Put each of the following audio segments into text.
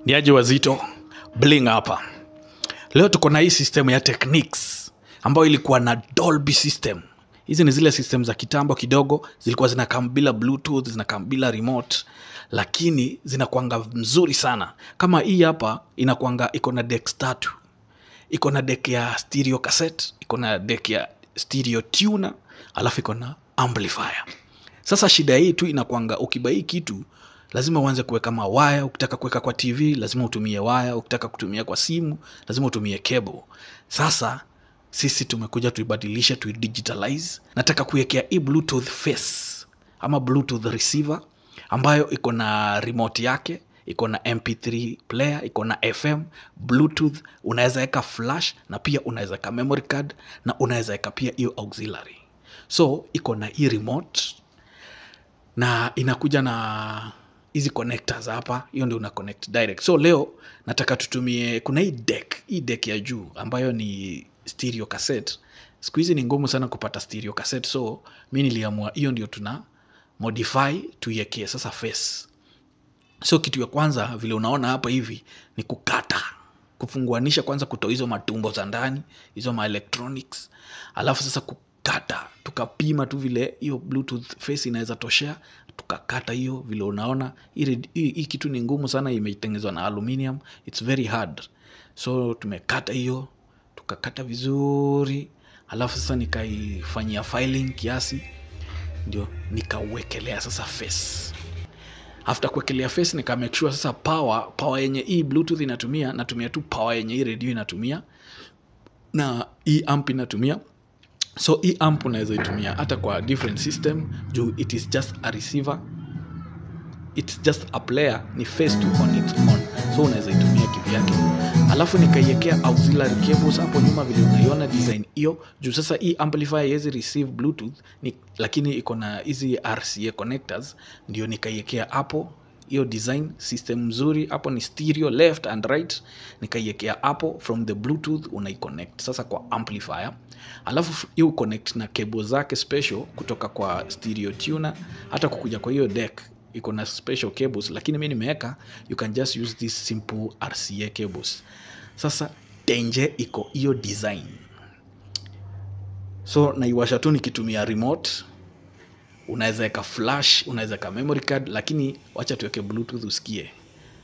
ni aje wazito bling hapa leo tuko na hii system ya techniques ambayo ilikuwa na dolby system hizi ni zile system za kitambo kidogo zilikuwa zinakam bila bluetooth zinakam bila remote lakini zinakwanga mzuri sana kama hii hapa inakwanga iko na decks tatu iko na deck ya stereo cassette iko na deck ya stereo tuner alafu iko na amplifier sasa shida hii tu inakwanga ukibai hii kitu lazima uanze kuweka mawaya ukitaka kuweka kwa tv lazima utumie waya ukitaka kutumia kwa simu lazima utumie cable sasa sisi tumekuja tuibadilishe tuidigitalize nataka kuwekea hii bluetooth face ama bluetooth receiver ambayo iko na remote yake iko na mp3 player iko na fm bluetooth unaweza weka flash na pia unaweza weka memory card na unaweza weka pia hiyo auxiliary so iko na hii remote na inakuja na hizi connectors hapa hiyo ndio una connect direct so leo nataka tutumie kuna hii deck hii deck ya juu ambayo ni stereo cassette siku hizi ni ngumu sana kupata stereo cassette so mi niliamua hiyo ndio tuna modify tuiekee sasa face so kitu ya kwanza vile unaona hapa hivi ni kukata kufunguanisha kwanza kutoa hizo matumbo za ndani hizo maelectronics alafu sasa kukata tukapima tu vile hiyo bluetooth face inaweza toshea tukakata hiyo vile unaona hii red- hii hii kitu ni ngumu sana imetengenezwa na aluminium its very hard so tumekata hiyo tukakata vizuri alafu sasa nikaifanyia filing kiasi ndio nikauwekelea sasa face after kuwekelea face nika make sure sasa power power yenye hii bluetooth inatumia natumia tu power yenye hii radio inatumia na hii amp inatumia so hii amp unaweza itumia hata kwa different system juu it is just a receiver it's just a player ni face to on its own so unaweza itumia kivyake alafu nikaiekea auxiliary cables hapo nyuma vile unaiona design hiyo juu sasa hii amplifier haiwezi receive bluetooth ni, lakini iko na hizi rca connectors ndio nikaiekea hapo hiyo design system mzuri hapo ni stereo left and right nikaiekea hapo from the bluetooth unaiconnect sasa kwa amplifier alafu hiyo connect na cable zake special kutoka kwa stereo tuner hata kukuja kwa hiyo deck iko na special cables lakini mi nimeweka you can just use this simple rca cables sasa tenje iko hiyo design so naiwasha tu nikitumia remote unaweza weka flash unaweza weka memory card lakini wacha tuweke bluetooth usikie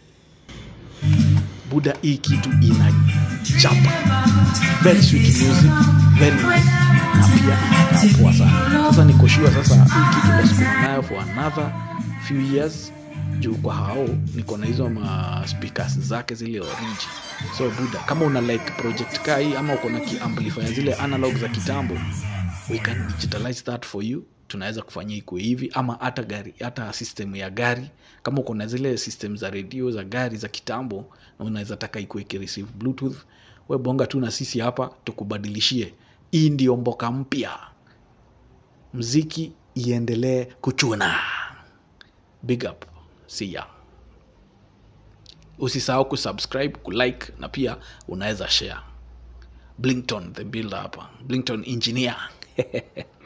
buda hii kitu ina chapa very sweet music very nice na pia inakaa poa sana sasa nikoshua sasa hii kitu tasukuma nayo for another few years juu kwa hao niko na hizo ma speakers zake zile orange so buda kama una like project kaa hii ama uko na kiamplifier zile analog za kitambo we can digitalize that for you tunaweza kufanyia ikuwe hivi ama hata gari hata system ya gari kama uko na zile system za redio za gari za kitambo na unaweza taka ikuwe ikireceive bluetooth we bonga tu na sisi hapa tukubadilishie hii ndio mboka mpya mziki iendelee kuchuna big up see ya usisahau kusubscribe kulike na pia unaweza share blington the builder hapa blington engineer